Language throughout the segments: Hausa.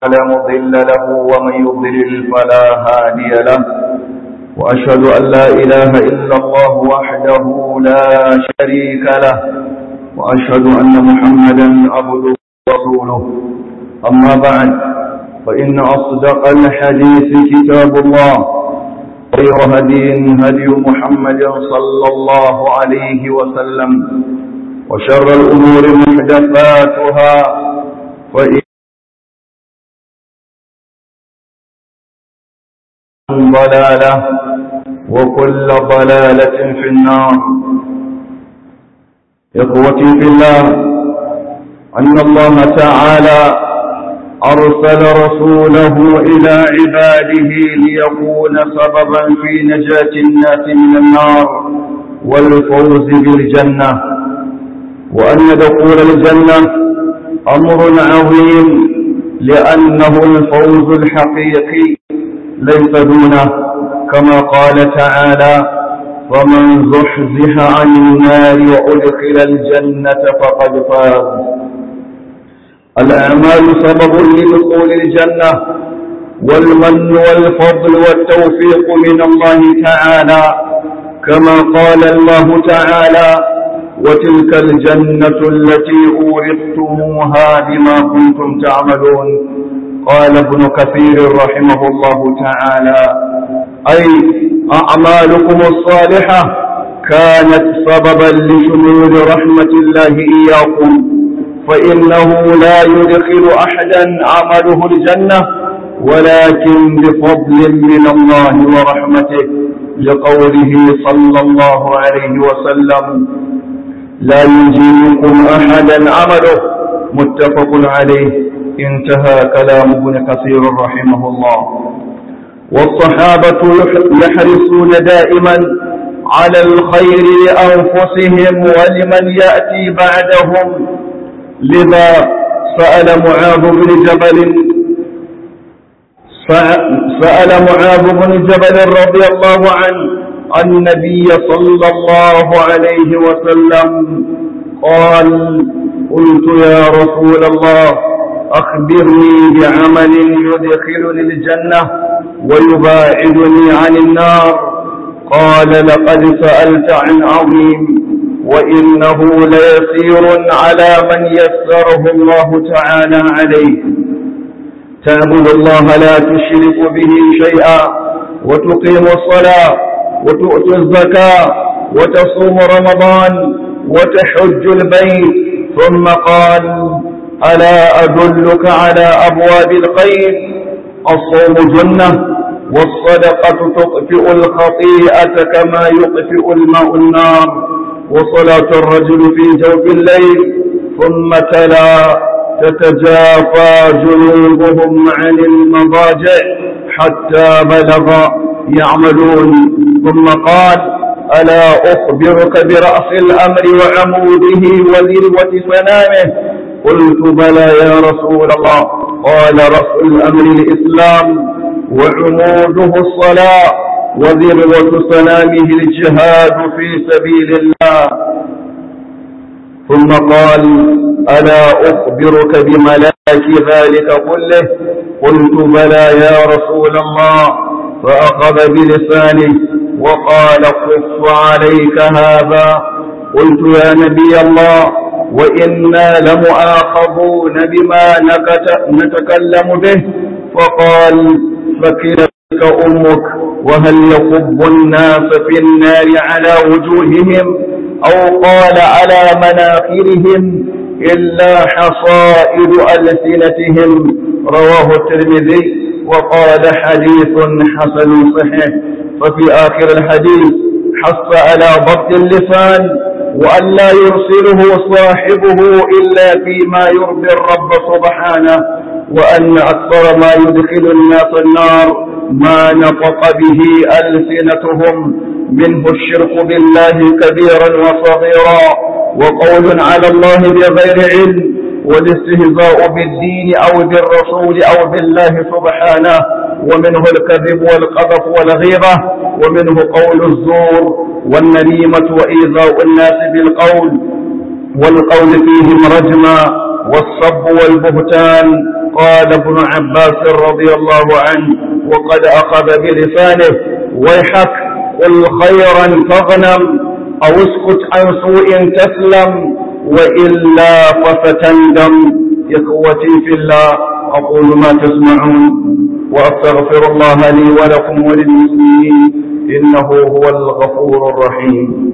فلا مضل له ومن يضلل فلا هادي له وأشهد أن لا إله إلا الله وحده لا شريك له وأشهد أن محمدا عبده ورسوله أما بعد فإن أصدق الحديث كتاب الله خير هدي هدي محمد صلى الله عليه وسلم وشر الأمور محدثاتها فإن ضلالة وكل ضلالة في النار إخوتي في الله أن الله تعالى أرسل رسوله إلى عباده ليكون سببا في نجاة الناس من النار والفوز بالجنة وأن دخول الجنة أمر عظيم لأنه الفوز الحقيقي ليس دونه كما قال تعالى ومن زحزح عن النار وأدخل الجنة فقد فاز الأعمال سبب لدخول الجنة والمن والفضل والتوفيق من الله تعالى كما قال الله تعالى وتلك الجنة التي أورثتموها بما كنتم تعملون قال ابن كثير رحمه الله تعالى أي أعمالكم الصالحة كانت سببا لشمول رحمة الله إياكم فإنه لا يدخل أحدا عمله الجنة ولكن بفضل من الله ورحمته لقوله صلى الله عليه وسلم لا يجيبكم أحدا عمله متفق عليه انتهى كلام ابن كثير رحمه الله والصحابة يحرصون دائما على الخير لأنفسهم ولمن يأتي بعدهم لذا سأل معاذ بن جبل سأل معاذ بن جبل رضي الله عنه النبي صلى الله عليه وسلم قال قلت يا رسول الله أخبرني بعمل يدخلني الجنة ويباعدني عن النار قال لقد سألت عن عظيم وإنه ليسير على من يسره الله تعالى عليه تعبد الله لا تشرك به شيئا وتقيم الصلاة وتؤتي الزكاة وتصوم رمضان وتحج البيت ثم قال ألا أدلك على أبواب الخير الصوم جنة والصدقة تطفئ الخطيئة كما يطفئ الماء النار وصلاة الرجل في جوف الليل ثم تلا تتجافى جنوبهم عن المضاجع حتى بلغ يعملون ثم قال ألا أخبرك برأس الأمر وعموده وذروة سنامه قلت بلى يا رسول الله قال رأس الأمر الإسلام وعموده الصلاة وذروة سنامه الجهاد في سبيل الله ثم قال ألا أخبرك بملاك ذلك كله قلت بلى يا رسول الله فأخذ بلسانه وقال كف عليك هذا قلت يا نبي الله وإنا لمؤاخذون بما نتكلم به فقال فكلك أمك وهل يصب الناس في النار على وجوههم أو قال على مناخرهم إلا حصائد ألسنتهم رواه الترمذي وقال حديث حسن صحيح ففي آخر الحديث حث على ضبط اللسان وأن لا يرسله صاحبه إلا فيما يرضي الرب سبحانه وأن أكثر ما يدخل الناس النار ما نطق به ألسنتهم منه الشرك بالله كبيرا وصغيرا وقول على الله بغير علم والاستهزاء بالدين أو بالرسول أو بالله سبحانه ومنه الكذب والقذف والغيبة ومنه قول الزور والنميمة وإيذاء الناس بالقول والقول فيهم رجما والصب والبهتان قال ابن عباس رضي الله عنه وقد أخذ بلسانه ويحك قل خيرا تغنم أو اسكت عن سوء تسلم وإلا فستندم إخوتي في الله أقول ما تسمعون وأستغفر الله لي ولكم وللمسلمين إنه هو الغفور الرحيم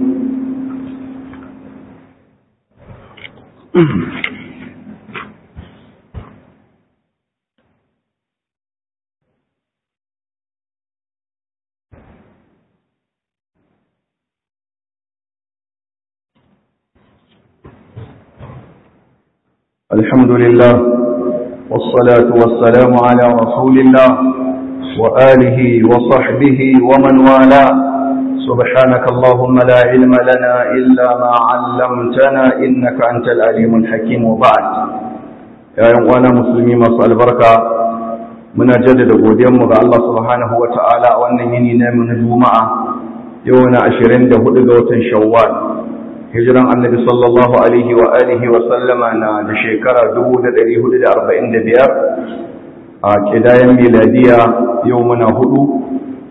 الحمد لله والصلاة والسلام على رسول الله وآله وصحبه ومن والاه سبحانك اللهم لا علم لنا إلا ما علمتنا إنك أنت العليم الحكيم وبعد يا أيها مسلمين مسأل البركة من جدد قديم الله سبحانه وتعالى وأنني نام من الجمعة يوم عشرين دهود شوال hijiran annabi sallallahu alaihi wa alihi wa sallama na da shekara 1445 a kidayen miladiya yau muna hudu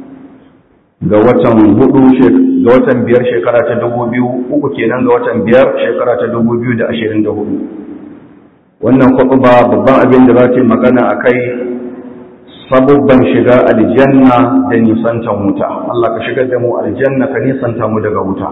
ga watan hudu ga watan biyar shekara ta dubu biyu uku kenan ga watan biyar shekara ta dubu biyu da ashirin da hudu wannan kwaɓa babban abin da za ta yi magana a kai sabubban shiga aljanna da nisantan wuta Allah ka shigar da mu aljanna ka nisanta mu daga wuta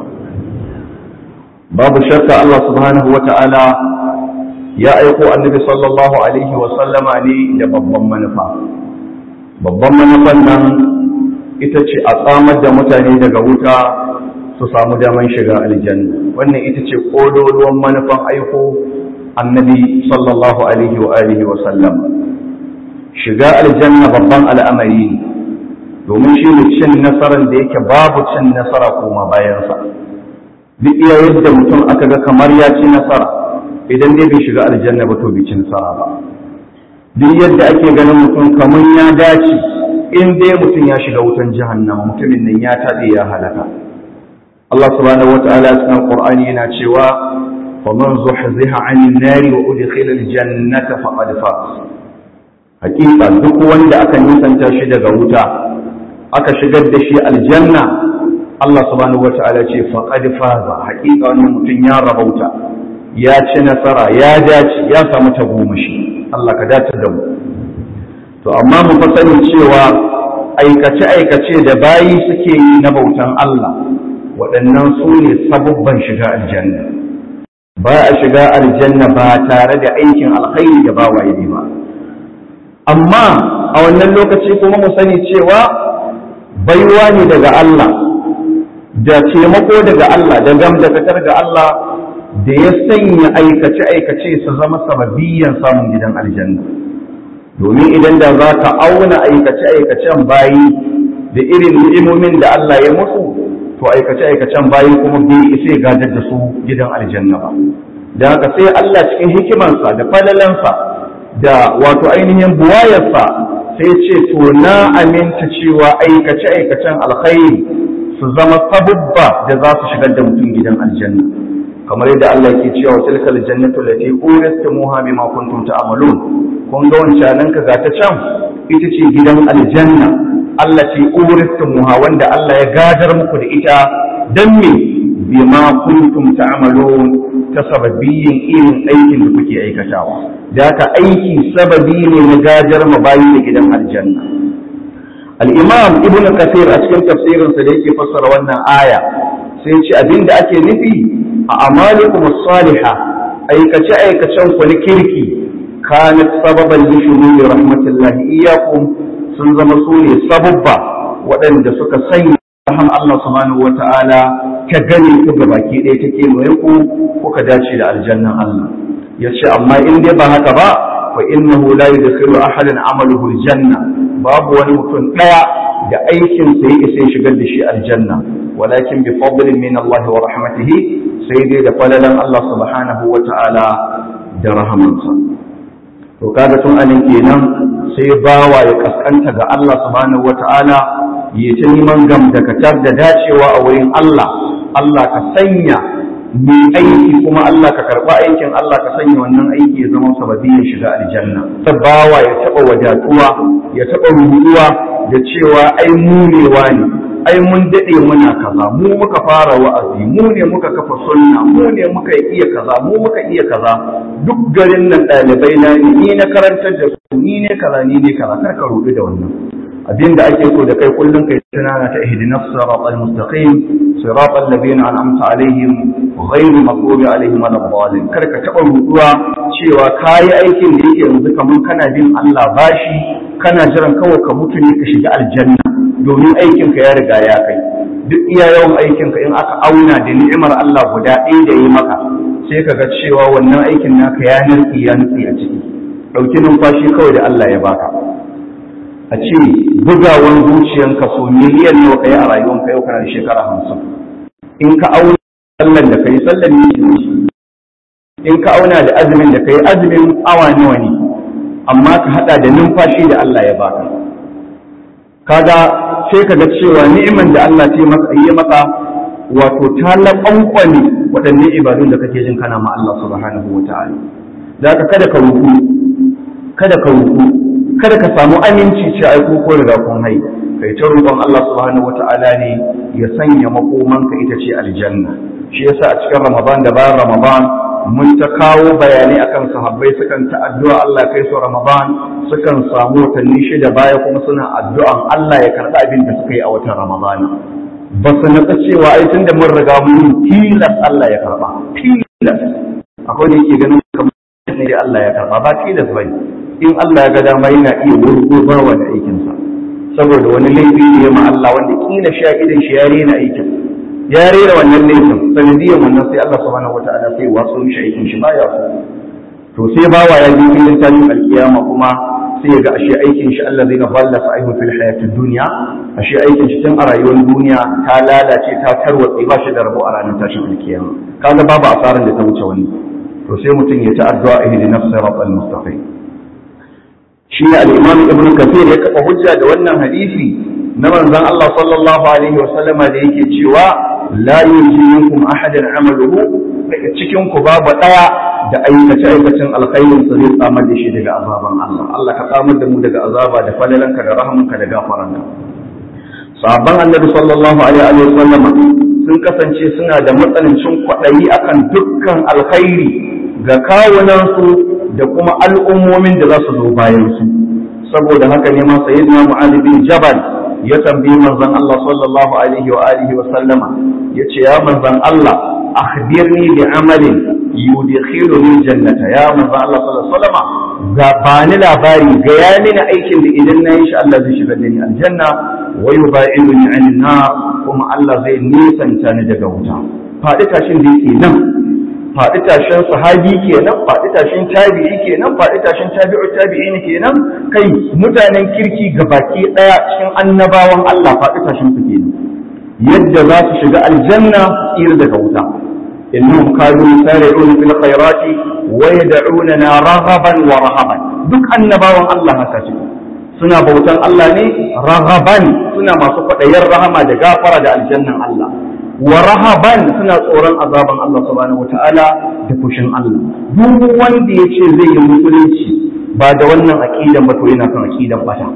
babu shakka Allah subhanahu wa ta'ala ya aiko annabi sallallahu alaihi wa sallama ne da babban manufa babban manufan nan ita ce a tsamar da mutane daga wuta su samu daman shiga aljanna wannan ita ce kololuwan manufan aiko annabi sallallahu alaihi wa alihi wa sallam shiga aljanna babban al'amari ne domin shi ne cin nasarar da yake babu cin nasara kuma bayansa duk iya yadda mutum aka ga kamar ya ci nasara idan dai bai shiga aljanna ba to bai ci nasara ba duk yadda ake ganin mutum kamar ya dace in dai mutum ya shiga wutan jahannama mutumin nan ya taɗe ya halaka Allah subhanahu wataala cikin Qur'ani yana cewa faman zuhziha 'anil nari wa udkhila aljannata faqad faz hakika duk wanda aka nisanta shi daga wuta aka shigar da shi aljanna Allah subhanahu wata'ala ce faqad faza haƙiƙa wannan mutum ya rabauta ya ci nasara ya dace ya samu tagomashi Allah ka dace da mu to amma mu fa sanin cewa aikace aikace da bayi suke yi na bautan Allah waɗannan su ne sabubban shiga aljanna ba a shiga aljanna ba tare da aikin alkhairi da ba waye ba amma a wannan lokaci kuma mu sani cewa baiwa ne daga Allah da taimako daga Allah da gamdakatar ga Allah da ya sanya aikace-aikace su zama sababiyan samun gidan aljanna domin idan da za ka auna aikace-aikacen bayi da irin ni'imomin da Allah ya musu to aikace-aikacen bayi kuma bai isa gadar da su gidan aljanna ba da haka sai Allah cikin hikimarsa da falalansa da wato ainihin buwayarsa sai ce to na aminta cewa aikace-aikacen alkhairi su zama sabubba da za su shigar da mutum gidan aljanna kamar yadda Allah yake cewa tilkal jannatu allati uristumuha bima kuntum ta'malun kun ga wancanan ka ga ta can ita ce gidan aljanna Allah ce uristumuha wanda Allah ya gadar muku da ita dan me bima kuntum ta'malun ta sababbiyin irin aikin da kuke aikatawa da haka aiki sababi ne na gadar mabayi da gidan aljanna al'imam ibn kasir a cikin tafsirinsa da yake fassara wannan aya sai ce abinda ake nufi a amalikum saliha aikace aikacen ku na kirki kanat sababan li shururi rahmatullahi iyyakum sun zama su ne sababba waɗanda suka sanya rahman Allah subhanahu wata'ala ta gane ku ga baki ɗaya take mai ku kuka dace da aljannan Allah yace amma in dai ba haka ba fa innahu la yudkhilu ahadan amaluhu aljanna babu wani mutum daya da aikin sa yake sai shigar da shi aljanna walakin bi fadlin min Allah wa rahmatihi sai dai da falalan Allah subhanahu wa ta'ala da rahamansa to kaga tun anan kenan sai bawa ya kaskanta ga Allah subhanahu wa ta'ala ya ta neman gamdakatar da dacewa a wurin Allah Allah ka sanya mai aiki kuma Allah ka karɓa aikin Allah ka sanya wannan aiki ya zama sababiyar shiga aljanna bawa ya taɓa wadatuwa ya taɓa rubuwa da cewa ai munewa ne ai mun daɗe muna kaza mu muka fara wa'azi mu ne muka kafa sunna mu ne muka iya kaza mu muka iya kaza duk garin nan ɗalibai na ne ni na karantar da su ni ne kaza ni ne kaza kar ka rudu da wannan abinda ake so da kai kullum kai tunana ta ihdinas siratal mustaqim siratal ladina an'amta alaihim ghairu maghdubi alaihim waladdallin kar ka taba ruduwa cewa kayi aikin da yake yanzu kaman kana bin Allah bashi kana jiran kawai ka mutu ne ka shiga aljanna domin aikin ka ya riga ya kai duk iya yawan aikin ka in aka auna da ni'imar Allah guda ɗaya da yi maka sai ka ga cewa wannan aikin naka ya nutsi ya nutsi a ciki ɗauki numfashi kawai da Allah ya baka a ce bugawan zuciyanka so miliyan nawa kai a rayuwanka yau kana da shekara hamsin in ka auna sallan da kai sallan ne in ka auna da azumin da kai azumin awa nawa ne amma ka hada da numfashi da Allah ya baka kaga sai ka ga cewa ni'iman da Allah ce maka yi maka wato ta laƙwanƙwani waɗannan ibadun da kake jin kana ma Allah subhanahu wa ta'ala da ka kada ka ruku kada ka ruku kada ka samu aminci ce ai ko riga kun hai kai ta roƙon Allah subhanahu wata'ala ne ya sanya makomanka ita ce aljanna shi yasa a cikin Ramadan da bayan Ramadan mun ta kawo bayanai akan sahabbai sukan ta addu'a Allah kai su Ramadan sukan samu watanni shida baya kuma suna addu'an Allah ya karɓi abin da suka yi a watan Ramadan ba su natsa cewa ai tunda mun riga mun tilas Allah ya karɓa tilas akwai da yake ganin kamar ne da Allah ya karɓa ba tilas bane in Allah ya ga dama yana iya wurgobarwa da aikinsa saboda wani laifi ne ma Allah wanda kila sha idan shi ya rena aikin ya rera wannan laifin sanadiyan wannan sai Allah subhanahu wataala sai wasu mishi aikin shi baya so to sai bawa ya ji filin tashin alkiyama kuma sai ya ga ashe aikin shi Allah zai balla sa'ihu fil hayatid dunya ashe aikin shi tun a rayuwar duniya ta lalace ta tarwatse ba shi da rabo a ranar tashin alkiyama kaga babu asaran da ta wuce wani to sai mutum ya ta addu'a ihdinas siratal mustaqim shi ne al'imam ibn kafir ya kafa hujja da wannan hadisi na manzon Allah sallallahu alaihi wa sallama da yake cewa la yuji minkum ahadan amaluhu daga cikin ku babu daya da aikace aikacin alkhairin sa zai tsamar da shi daga azaban Allah Allah ka tsamar da mu daga azaba da falalanka da rahamanka da gafaranka sahabban annabi sallallahu alaihi wa sallama sun kasance suna da matsanancin kwaɗayi akan dukkan alkhairi ga kawunansu da kuma al'ummomin da za su zo bayan su saboda haka ne ma sayyidina mu'adh bin jabal ya tambayi manzon Allah sallallahu alaihi wa alihi wa sallama yace ya manzon Allah akhbirni bi amalin yudkhiluni jannata ya manzon Allah sallallahu alaihi wa sallama ga bani labari ga ya mini aikin da idan na yi shi Allah zai shigar da ni aljanna wa yubaiduni anin nar kuma Allah zai nisanta ni daga wuta faɗi tashin da yake nan faɗi tashin sahabi kenan faɗi tashin tabi'i kenan faɗi tashin tabi'u tabi'in kenan kai mutanen kirki baki ɗaya cikin annabawan Allah faɗi tashin su kenan yadda za su shiga aljanna tsira daga wuta innahum kanu yusari'una fil khairati wa yad'unana raghaban wa rahaban duk annabawan Allah haka ce suna bautan Allah ne raghaban suna masu kwaɗayin rahama da gafara da aljannan Allah wa rahaban suna tsoron azaban Allah subhanahu wata'ala da fushin Allah duk wanda ya ce zai yi musulunci ba da wannan aqidan ba to yana kan aqidan bata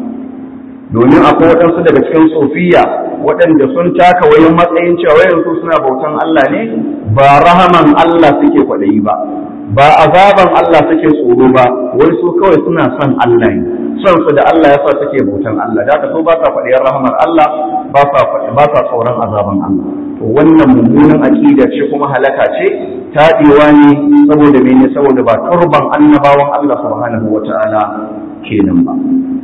domin akwai waɗansu daga cikin sofiya waɗanda sun taka wayan matsayin cewa wayan su suna bautan Allah ne ba rahaman Allah suke kwaɗayi ba ba azaban Allah suke tsoro ba wai su kawai suna son Allah ne son su da Allah ya sa suke bautan Allah da haka so ba sa kwaɗayin rahamar Allah ba sa ba sa tsoron azaban Allah to wannan mummunan aqida ce kuma halaka ce taɗewa ne saboda mene saboda ba turban annabawan Allah subhanahu wata'ala kenan ba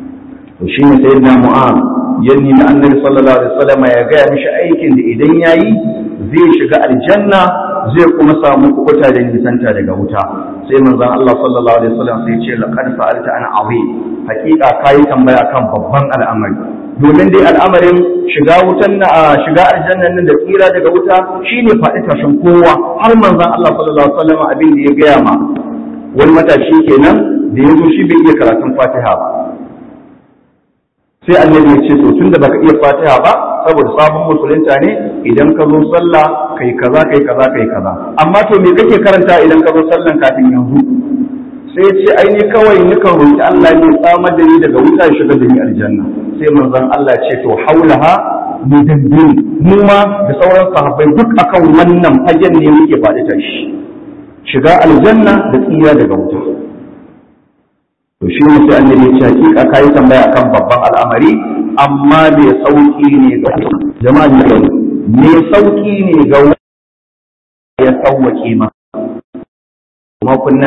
to shi ne sayyidina mu'am yanni da annabi sallallahu alaihi wasallam ya gaya mishi aikin da idan yayi zai shiga aljanna zai kuma samu kubuta da nisanta daga wuta sai manzon Allah sallallahu alaihi wasallam sai ce laqad sa'alta an azim hakika kai tambaya kan babban al'amari domin dai al'amarin shiga wutan na shiga aljannan nan da tsira daga wuta shine faɗi tashin kowa har manzon Allah sallallahu alaihi wasallam abin da ya gaya ma wani matashi kenan da ya zo shi bai iya karatun Fatiha ba sai annabi ya ce to tunda baka iya fatiha ba saboda sabon musulunta ne idan ka zo sallah kai kaza kai kaza kai kaza amma to me kake karanta idan ka zo sallan kafin yanzu sai ce ai ni kawai nikan roki Allah ne tsamar da ni daga wuta ya shiga da ni aljanna sai manzon Allah ce to haulaha mudabbin mu ma da sauran sahabbai duk akan wannan fagen ne muke faɗi tashi shiga aljanna da tsira daga wuta to shi ne sai annabi ya ce hakika kai tambaya akan babban al'amari amma mai sauki ne ga jama'a ne mai sauki ne ga ya sauwake ma kuma kunna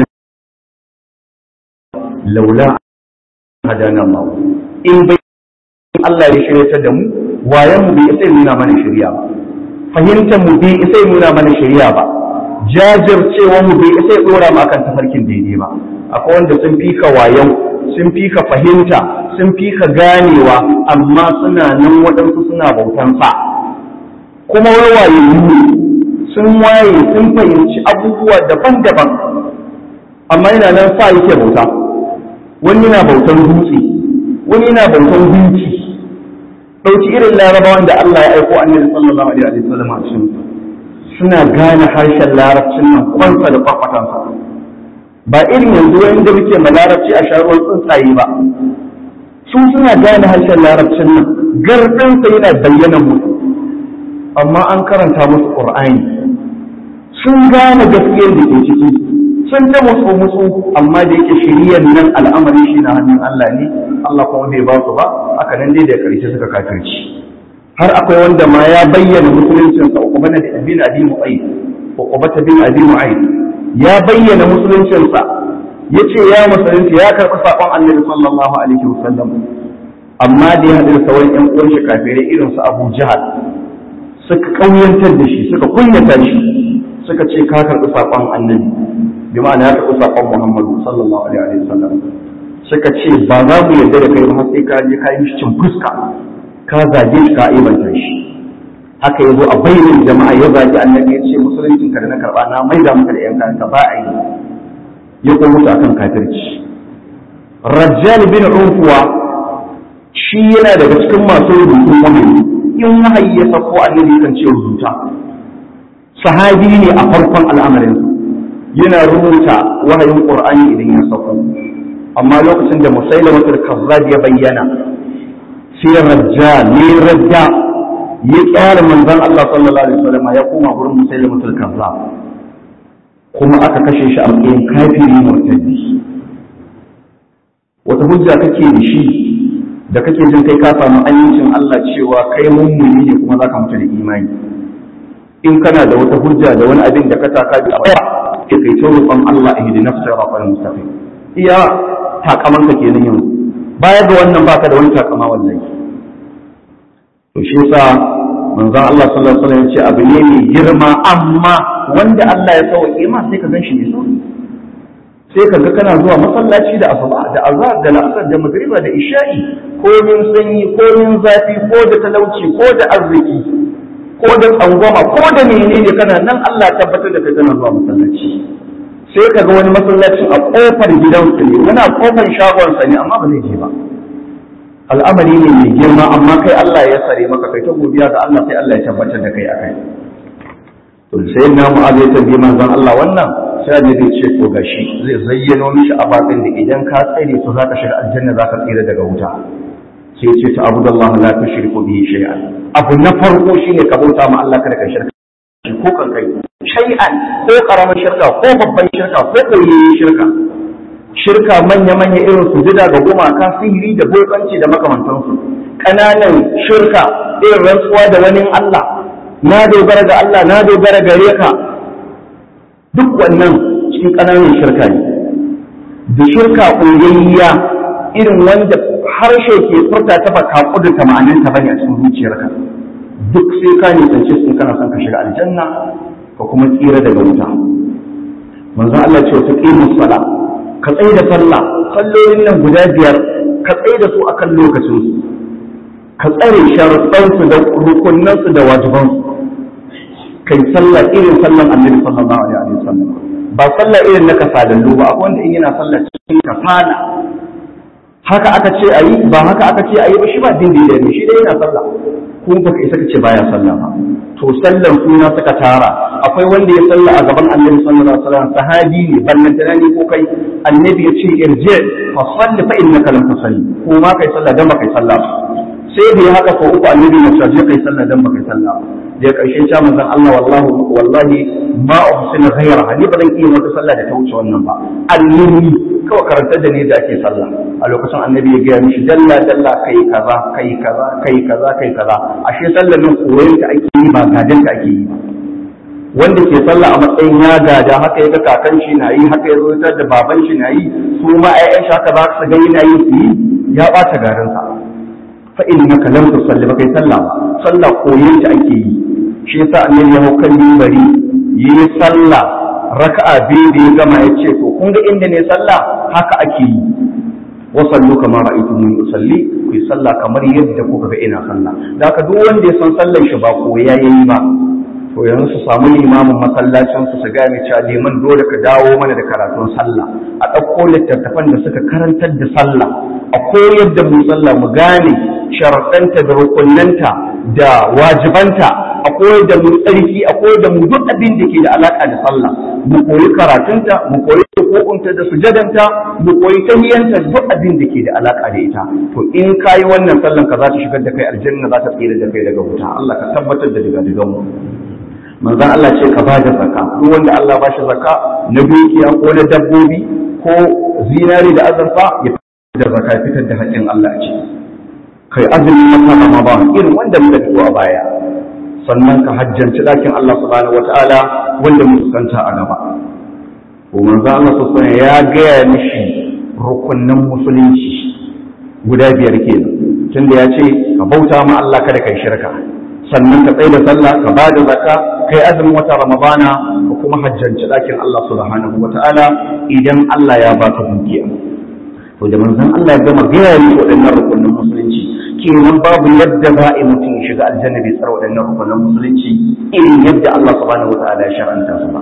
laula hadana Allah in bai Allah ya shirya da mu wayan mu bai sai nuna mana shari'a ba fahimtar mu bai sai nuna mana shari'a ba jajircewa mu bai sai dora mu akan tafarkin daidai ba akwai wanda sun fi ka wayan sun fi ka fahimta sun fi ka ganewa amma suna nan waɗansu suna bautan sa kuma wawaye sun waye sun fahimci abubuwa daban-daban amma yana nan sa yake bauta wani yana bautan dutse wani yana bautan gunki ɗauki irin larabawan da Allah ya aiko annabi sallallahu alaihi wa sallam a cikin suna gane harshen larabcin nan kwansa da kwakwatansa ba irin yanzu wanda muke ma larabci a sharuwar tsuntsaye ba su suna gane harshen larabcin nan gardinsa yana bayyana musu amma an karanta musu qur'ani sun gane gaskiyar da ke ciki sun ta musu musu amma da yake shiriyar nan al'amari shi na hannun Allah ne Allah kuma bai ba su ba aka nan dai da karshe suka kafirci har akwai wanda ma ya bayyana musuluncin sa uqbata bin abi mu'ayyid uqbata bin abi mu'ayyid ya bayyana musuluncin sa yace ya musulunci ya karɓi sakon Annabi sallallahu alaihi wasallam amma da ya haɗu da sauran ƴan uwan shi kafirai irin su Abu Jahal suka kauyantar da shi suka kunyata shi suka ce ka karɓi sakon Annabi bi ma'ana ya karɓi sakon Muhammadu sallallahu alaihi wasallam suka ce ba za mu yarda da kai ba sai ka je ka yi cin fuska ka zage shi ka aibanta shi haka yazo a bayyana jama'a ya zagi annabi ya ce musuluncin ka da na karba na maida maka da yan kanka ba a yi ya kuma mutu akan kafirci rajjal bin unfuwa shi yana daga cikin masu rubutun wahayi in wahayi ya sako annabi kan ce rubuta sahabi ne a farkon al'amarin yana rubuta wahayin qur'ani idan ya sako amma lokacin da musailamatul kazzab ya bayyana sai rajja ne rajja ya kyara manzon Allah sallallahu alaihi wasallam ya koma gurin musailamatul kazzab kuma aka kashe shi a matsayin kafiri murtaddi wata hujja kake da shi da kake jin kai ka samu amincin Allah cewa kai mummuni ne kuma zaka mutu da imani in kana da wata hujja da wani abin da ka taka bi a baya ke kai ta roƙon Allah ihdina siratal mustaqim iya takamanka kenan yanzu baya ga wannan baka da wani takama wallahi to shi yasa manzon Allah sallallahu alaihi wasallam ya ce abu ne mai girma amma wanda Allah ya sauke ma sai ka gan shi mai sauki sai ka ga kana zuwa masallaci da asuba da azhar da la'asar da magriba da isha'i ko min sanyi ko min zafi ko da talauci ko da arziki ko da tsangwama ko da menene kana nan Allah ya tabbatar da kai kana zuwa masallaci sai ka ga wani masallacin a kofar gidansu ne wani a kofar shagonsa ne amma ba zai je ba al'amari ne mai girma amma kai Allah ya sare maka kai ta godiya ga Allah sai Allah ya tabbatar da kai akai to sai na mu zai tambayi manzon Allah wannan sai da zai ce to gashi zai zayyano mishi ababen da idan ka tsare su zaka shiga aljanna zaka tsira daga wuta sai ya ce ta abudallahi la tushriku bihi shay'an abu na farko shine ka bauta ma Allah kada ka shirka ko kan kai shay'an ko karamin shirka ko babban shirka ko koyayyen shirka shirka manya-manya irin su jida ga gumaka sihiri da bokanci da makamantansu ƙananan shirka irin rantsuwa da wani Allah na dogara ga Allah na dogara gare ka duk wannan cikin ƙananan shirka ne da shirka ƙungiyayya irin wanda harshe ke furta ta baka kudurta ma'aninta bane a cikin zuciyarka duk sai ka nisance su kana son ka shiga aljanna ka kuma tsira daga wuta manzo Allah ce wata qimus sala ka tsaye da sallah sallolin nan guda biyar ka tsaye da su akan lokacin su ka tsare sharuɗan su da rukunnan su da wajiban su kai sallah irin sallan annabi sallallahu alaihi wasallam ba sallah irin na kasalallu ba akwai wanda in yana sallah cikin kasala haka aka ce a yi ba haka aka ce a yi ba shi ba din da ne shi dai yana sallah kuma baka isa ka ce baya sallah ba to sallan suna suka tara akwai wanda ya salla a gaban annabi sallallahu alaihi wasallam sahabi ne ballan tunani ko kai annabi ya ce irji fa salli fa innaka lam tusalli ko ma kai sallah dan ba kai sallah ba sai da ya haka ko uku annabi ya ce kai sallah dan ba kai sallah ba da karshe ya manzon Allah wallahi wallahi ma uhsinu ghayra ni ba zan iya wata sallah da ta wuce wannan ba allimi kawai karantar da ne da ake sallah a lokacin annabi ya gaya mishi dalla dalla kai kaza kai kaza kai kaza kai kaza ashe sallar nan koyon ta ake yi ba gadan ta ake yi wanda ke sallah a matsayin ya gada haka ya ga kakan shi na yi haka ya zo da baban shi na yi su ma ƴaƴan shi haka za su ga yana yi su yi ya ɓata garinsa fa innaka lam tusalli ba kai sallah ba sallah koyon ta ake yi shi yasa annabi ya hau kan mimbari yi sallah raka'a biyu da ya gama ya ce to kun ga inda ne sallah haka ake yi wa sallu kama ra'aytu mun usalli ku sallah kamar yadda kuka ga ina sallah da haka duk wanda ya san sallar shi ba koya yayi ba to yanzu su samu limamin masallacin su su gane cewa liman dole ka dawo mana da karatun sallah a ɗauko littattafan da suka karantar da sallah a koyar da mu sallah mu gane sharaɗanta da rukunnanta da wajibanta a koyar da mu tsarki a koyar da mu duk abin da ke da alaka da sallah mu koyi karatunta mu koyi hukunta da sujadanta mu koyi tahiyanta duk abin da ke da alaka da ita to in kayi wannan sallan ka za ta shigar da kai aljanna za ta tsira da kai daga wuta Allah ka tabbatar da daga digan mu manzon Allah ce ka ba da zakka duk wanda Allah ba shi zakka na dukiya ko na dabbobi ko zinari da azurfa ya da zakka fitar da haƙƙin Allah ce kai azumin wata Ramadan irin wanda muka fito a baya sannan ka hajjanci ɗakin Allah subhanahu wata'ala wanda mu fuskanta a gaba ko manzo Allah subhanahu ya gaya mishi rukunnan musulunci guda biyar kenan tunda ya ce ka bauta ma Allah kada kai shirka sannan ka tsaye da sallah ka ba da zakka kai azumin wata ramadana ka kuma hajjanci ɗakin Allah subhanahu wata'ala idan Allah ya baka dukiya to da manzon Allah ya gama gaya mishi waɗannan rukunnan musulunci kenan babu yadda za a yi mutum ya shiga aljanna bai tsara waɗannan rukunan musulunci irin yadda Allah subhanahu wa ta'ala ya shar'anta su ba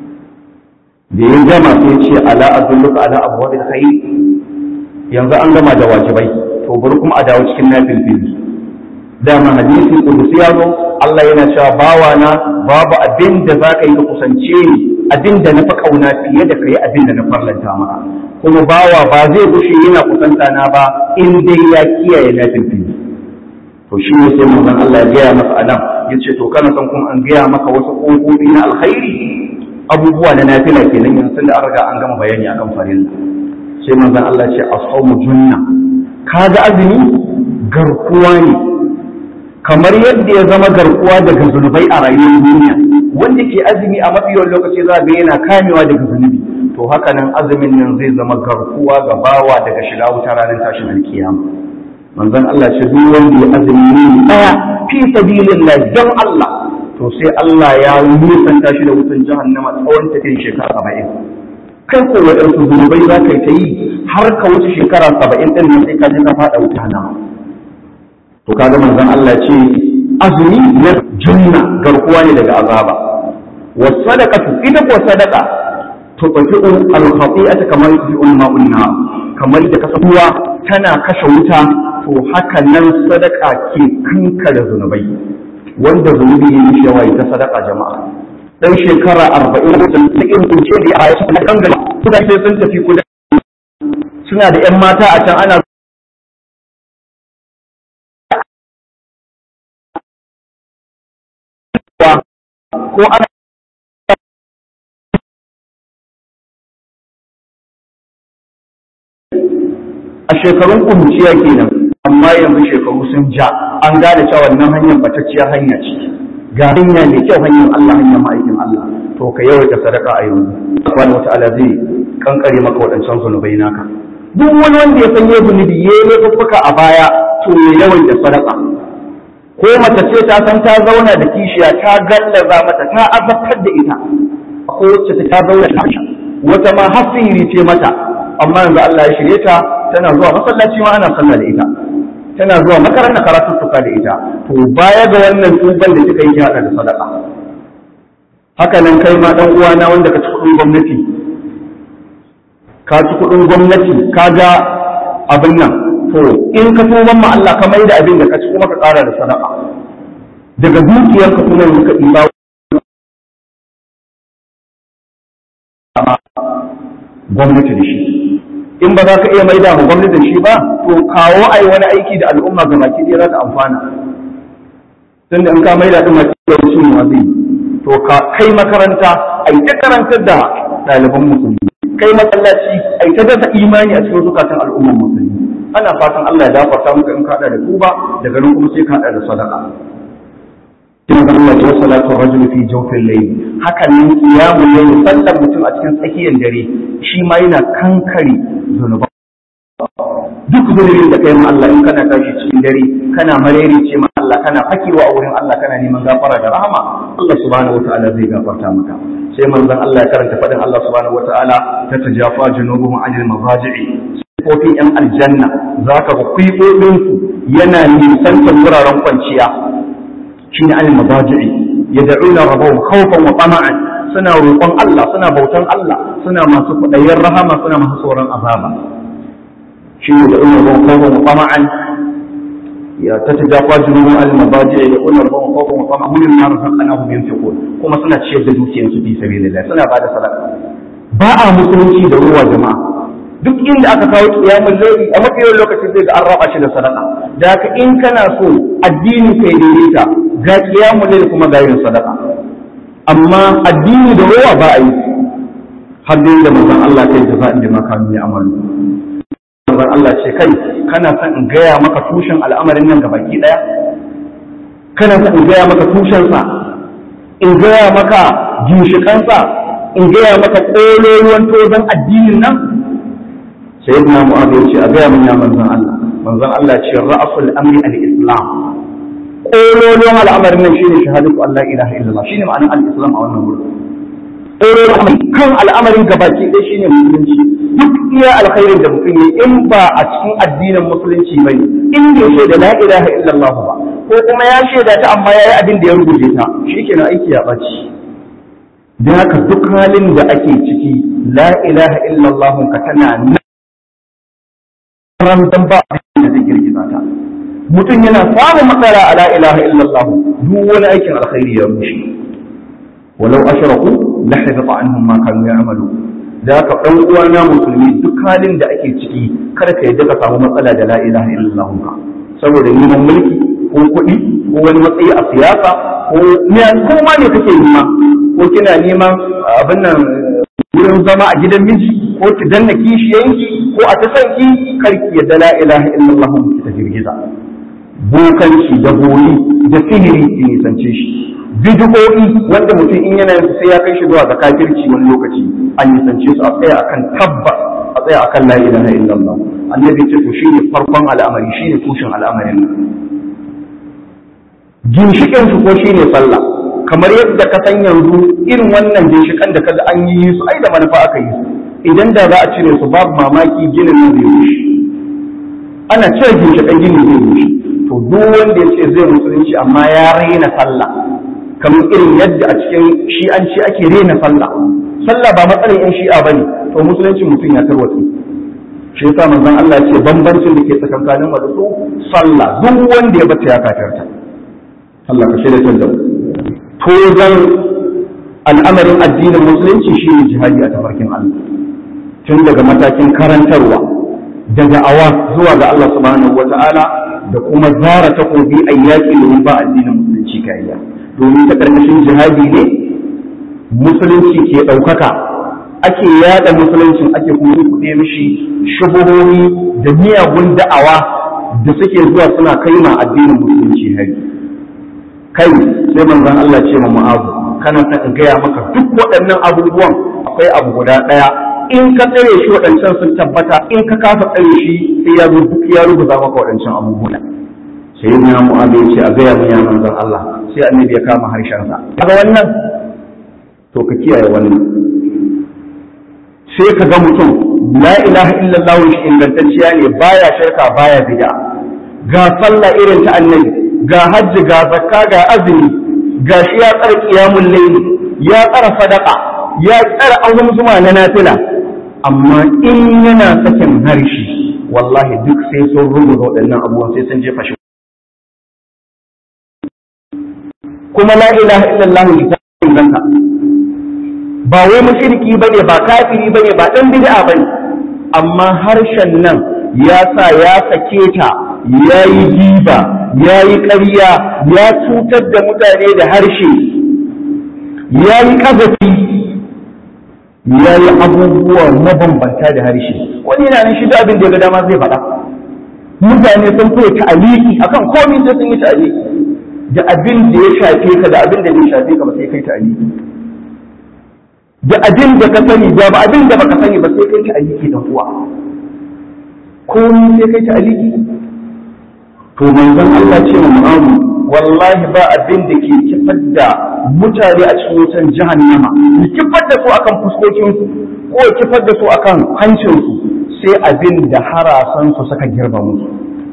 da ya gama sai ce ala adulluka ala abwabil khair yanzu an gama da wajibai to bari kuma a dawo cikin nafilfil dama hadisi kudusi ya zo Allah yana cewa bawa na babu abin da za ka yi ka kusance ni abin da na fi kauna fiye da ka yi abin da na farlanta maka kuma bawa ba zai gushe yana kusanta na ba in dai ya kiyaye nafilfil to shi ne sai manzon Allah ya gaya masa anan yace to kana son kuma an gaya maka wasu kofofi na alkhairi abubuwa na nafila kenan yanzu da an riga an gama bayani akan farilla sai manzon Allah ya ce as-sawmu junna kaga azumi garkuwa ne kamar yadda ya zama garkuwa daga zunubai a rayuwar duniya wanda ke azumi a mafi yawan lokaci za ga yana kamewa daga zunubi to haka nan azumin nan zai zama garkuwa ga bawa daga shiga wuta ranar tashin alkiyama manzon Allah ce duk wanda ya azumi ne daya fi sabilillah don Allah to sai Allah ya nisanta shi da wutan jahannama tsawon tafiyar shekara saba'in kai ko waɗansu zunubai za ka yi ta yi har ka wuce shekara saba'in ɗin nan sai ka je ka faɗa wuta nama to kaga manzon Allah ce azumi na junna garkuwa ne daga azaba wa sadaqatu ita ko sadaqa to tafi'u al-khati'ata kamar tafi'u ma'un nar kamar da kasabuwa tana kashe wuta to haka nan sadaka ke kankare zunubai wanda zunubi ya yi yawa ita sadaka jama'a dan shekara arba'in da ta irin kunce da a yasu na kangala suka ce sun tafi kuda suna da yan mata a can ana ko ana a shekarun kuruciya kenan amma yanzu shekaru sun ja an gane cewa wannan hanyar batacciyar hanya ce ga hanya mai kyau hanyar Allah hanyar ma'aikin Allah to ka yawaita sadaka a yanzu subhanahu wata'ala zai kankare maka waɗancan zunubai naka duk wani wanda ya san ya zunubi ya yi laifuffuka a baya to ya yawaita sadaka ko mace ce ta san ta zauna da kishiya ta gallaza mata ta azabtar da ita ko wacce ta zauna da wata ma hasiri ce mata amma yanzu Allah ya shirye ta tana zuwa masallaci ma ana sallah da ita tana zuwa makaranta karatu tuka da ita to baya ga wannan tuban da kika yi hada da sadaka haka nan kai ma dan uwana wanda ka ci kudin gwamnati ka ci kudin gwamnati ka ga abin nan to in ka tuban ma Allah ka mai da abin da ka ci kuma ka ƙara da sadaqa daga dukiyarka kuma yanzu ka ɗiba gwamnati da shi in ba za ka iya maida ma gwamnati da shi ba to kawo ai wani aiki da al'umma ga baki ɗaya za ta amfana tun da in ka maida ɗin maki yawanci ne zai to ka kai makaranta ai ta karantar da ɗaliban musulmi kai masallaci ai ta dasa imani a cikin zukatan al'umman musulmi ana fatan Allah ya gafarta maka in ka hada da tuba daga nan kuma sai ka hada da sadaqa kin ga Allah ya salatu rajul fi jawfil layl haka ne kiyamu layl sallar mutum a cikin tsakiyar dare shi ma yana kankare zunuba duk zunubin da kai ma Allah in kana tashi cikin dare kana marere ce ma Allah kana fakewa a wurin Allah kana neman gafara da rahama Allah subhanahu wataala zai gafarta maka sai manzon Allah ya karanta fadin Allah subhanahu wataala ta tajafa junubuhum anil mazaji'i sifofin yan aljanna zaka ga kuibobinsu yana nisantar wuraren kwanciya shine anil mazaji'i yad'una rabbahum khawfan wa tama'an suna roƙon Allah suna bautan Allah suna masu kudayen rahama suna masu tsoron azaba shine yad'una rabbahum khawfan wa tama'an ya tatajafa junubuhum anil mazaji'i yad'una rabbahum khawfan wa tama'an mimma razaqnahum yunfiqun kuma suna ciyar da dukiyarsu fi sabilillah suna bada sadaka ba a musulunci da ruwa jama'a duk inda aka kawo kiyamun laili a mafi yawan lokaci zai ga an raba shi da sadaka da haka in kana so addini kai daidaita ga kiyamun laili kuma ga yin sadaka amma addini da ruwa ba a yi har dai da manzon Allah kai da za'in da makanu ya amalu manzon Allah ce kai kana son in gaya maka tushen al'amarin nan ga baki daya kana son in gaya maka tushen sa in gaya maka ginshikansa in gaya maka ƙololuwan tozon addinin nan sayyidina mu'adh ya ce a gaya min ya manzon Allah manzon Allah ya ce ra'sul amri al-islam ƙololuwan al'amarin nan shine shahadatu Allah ilaha illallah shine ma'anar al-islam a wannan wurin ƙololuwan kan al'amarin gabaki ɗaya shine musulunci duk iya alkhairin da mutum yi in ba a cikin addinin musulunci bane in bai shaida la ilaha illallah ba ko kuma ya shaida ta amma yayi abin da ya rubuce ta shikenan aiki ya ɓaci da haka duk halin da ake ciki la ilaha illallah ka tana nan dan ba da zai girgiza ta mutum yana samun matsala a la ilaha illallah duk wani aikin alkhairi ya rushe walau ashraku la habita anhum ma kanu ya'malu da haka dan uwana musulmi duk halin da ake ciki kada ka yadda ka samu matsala da la ilaha illallah ka saboda neman mulki ko kuɗi ko wani matsayi a siyasa ko ko ma ne kake nema ko kina neman abin nan wurin zama a gidan miji ko ki danna kishiyanki ko a ta sanki karki yadda la ilaha illallah ki ta girgiza bokanci da bori da sihiri ki nisance shi bid'o'i wanda mutum in yana sai ya kai shi zuwa ga kafirci wani lokaci an nisance su a tsaya akan tabbas a tsaya akan la ilaha illallah annabi ce to shine farkon al'amari shine tushen al'amarin nan ginshikin su ko shine sallah kamar yadda ka san yanzu irin wannan ginshikan da kaga an yi su ai da manufa aka yi su idan da za a cire su babu mamaki ginin nan zai rushe ana cire ginshikan ginin zai rushe to duk wanda ya ce zai musulunci amma ya raina sallah kamar irin yadda a cikin shi'anci ake raina sallah sallah ba matsalar yan shi'a bane to musulunci mutum ya tarwatsu shi yasa manzon Allah ya ce bambancin da ke tsakankanin mu da su sallah duk wanda ya bata ya kafirta Allah ka shirya da to zan al'amarin addinin musulunci shine jihadi a tafarkin Allah tun daga matakin karantarwa daga awa zuwa ga Allah subhanahu wata'ala da kuma zara takobi a yaƙi domin ba addinin musulunci kariya domin ta ƙarƙashin jihadi ne musulunci ke ɗaukaka ake yada musuluncin ake kuma kuɗe mishi shubuhohi da miyagun da'awa da suke zuwa suna kai ma addinin musulunci hari kai sai manzon Allah ce ma mu'azu kana son in gaya maka duk waɗannan abubuwan akwai abu guda ɗaya in ka tsare shi waɗancan sun tabbata in ka kafa tsare shi sai ya zo duk ya rubuta maka waɗancan abubuwan sai ya mu'azu ya ce a gaya min ya manzon Allah sai annabi ya kama harshensa kaga wannan to ka kiyaye wannan sai ka ga mutum la ilaha illallah shi ingantacciya ne baya shirka baya bid'a ga sallah irin ta annabi ga hajji ga zakka ga azumi ga shi ya tsara qiyamul layl ya tsara sadaqa ya tsara azumin zuma na nafila amma in yana sakin harshe wallahi duk sai sun rubuta waɗannan abubuwan sai sun jefa shi kuma la ilaha illallah littafin zanka ba wai mushriki bane ba kafiri bane ba dan bid'a bane amma harshen nan ya sa ya sake ta ya yi giba ya yi ƙarya ya cutar da mutane da harshe ya yi ƙazafi ya yi abubuwa mabambanta da harshe wani yana nan shi da abin da ya ga dama zai faɗa mutane sun fi ta'aliki akan komai sai sun yi ta'aliki da abin da ya shafe ka da abin da bai shafe ka ba sai kai ta'aliki da abin da ka sani da ba abin da baka sani ba sai kai ta'aliki dan uwa komai sai kai ta'aliki to manzon Allah ce wa mu'amu wallahi ba abin da ke kifar da mutane a cikin wutan jahannama ya kifar da su akan fuskokinsu ko ya kifar da su akan hancinsu sai abin da harasansu suka girba musu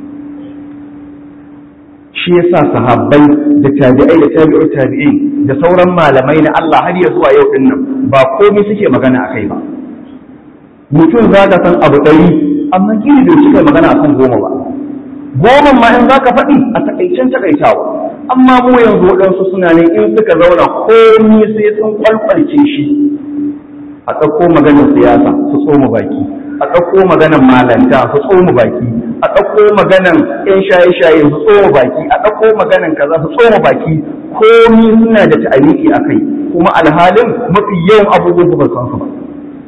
shi yasa sahabbai da tabi'ai da tabi'ur tabi'in da sauran malamai na Allah har ya zuwa yau dinnan ba komai suke magana akai ba mutum za ka san abu ɗari amma kiri bai cika magana akan goma ba goma ma in za ka faɗi a takaicen takaitawa amma mu yanzu waɗansu suna ne in suka zauna komi sai sun kwalkwalce shi a ɗauko maganar siyasa su tsoma baki a ɗauko maganar malanta su tsoma baki a ɗauko maganar ƴan shaye-shaye su tsoma baki a ɗauko maganar kaza su tsoma baki komi suna da ta'aliki a kai kuma alhalin mafi yawan abubuwan ba san su ba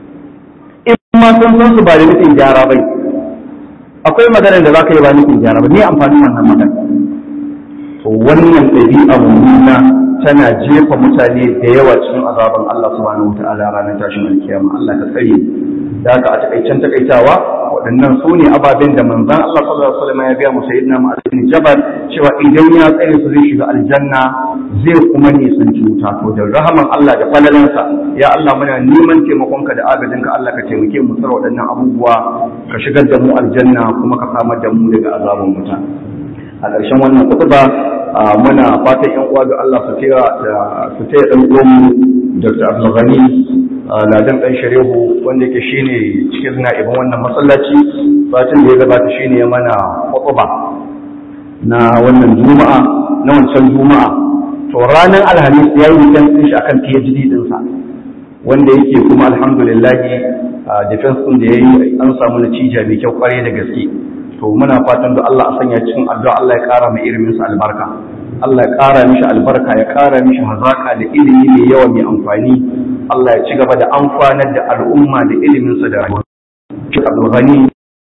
in ma sun san su ba da nufin gyara bai akwai maganar da za ka yi ba nufin gyara ba ne amfanin wannan magana to wannan ɗabi'a mummuna tana jefa mutane da yawa cikin azaban Allah subhanahu wataala ranar tashin alkiyama Allah ka tsare da haka a takaicen takaitawa waɗannan su ne ababen da manzon Allah sallallahu alaihi wasallam ya biya mu sayyidina Mu'adh bin Jabal cewa idan ya tsare su zai shiga aljanna zai kuma nisanci wuta to da rahaman Allah da falalansa ya Allah muna neman taimakonka da agajinka Allah ka taimake mu tsara waɗannan abubuwa ka shigar da mu aljanna kuma ka samar da mu daga azabin wuta a ƙarshen wannan kutuba muna fatan yan uwa ga Allah su taya su taya dan uwan Dr. Abdulghani Ladan dan Sharehu wanda yake shine cikin na'ibin wannan masallaci satin da ya gabata shine ya mana kutuba na wannan juma'a na wancan juma'a to ranar alhamis ya yi defense shi akan PhD dinsa wanda yake kuma alhamdulillah defense din da yayi an samu natija mai kyau kwarai da gaske to muna fatan da Allah a sanya cikin addu'a Allah ya ƙara mai ilimin sa albarka Allah ya ƙara mishi albarka ya ƙara mishi hazaka da ilimi mai yawa mai amfani Allah ya ci gaba da amfanar da al'umma da ilimin sa da rayuwa shi Abdul Ghani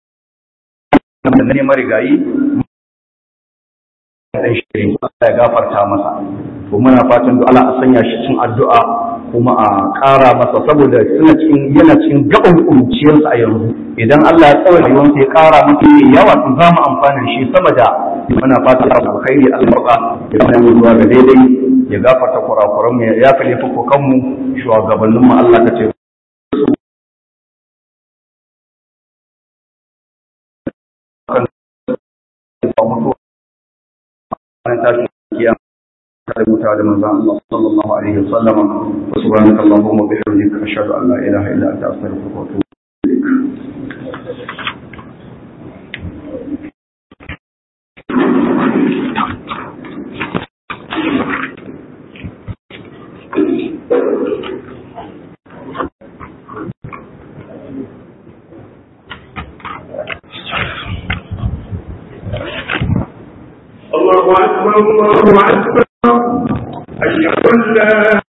da ne marigayi dan shirin Allah ya gafarta masa to muna fatan da Allah a sanya shi cikin addu'a kuma a ƙara masa saboda suna cikin yana cikin gaban kuruciyarsa a yanzu idan Allah ya tsawai rayuwarsa ya ƙara masa mai yawa to za mu amfana da shi sama da muna fatan da alkhairi Allah ba ya kuma mu zuwa ga daidai ya gafarta kurakuran mu ya yafa laifukan mu shugabannin mu Allah ka ce rubuta da manzon Allah sallallahu alaihi wasallam wa subhanaka allahumma wa bihamdika ashhadu an la ilaha illa anta astaghfiruka wa atubu ilaik الله أكبر الله أكبر أشهد أن لا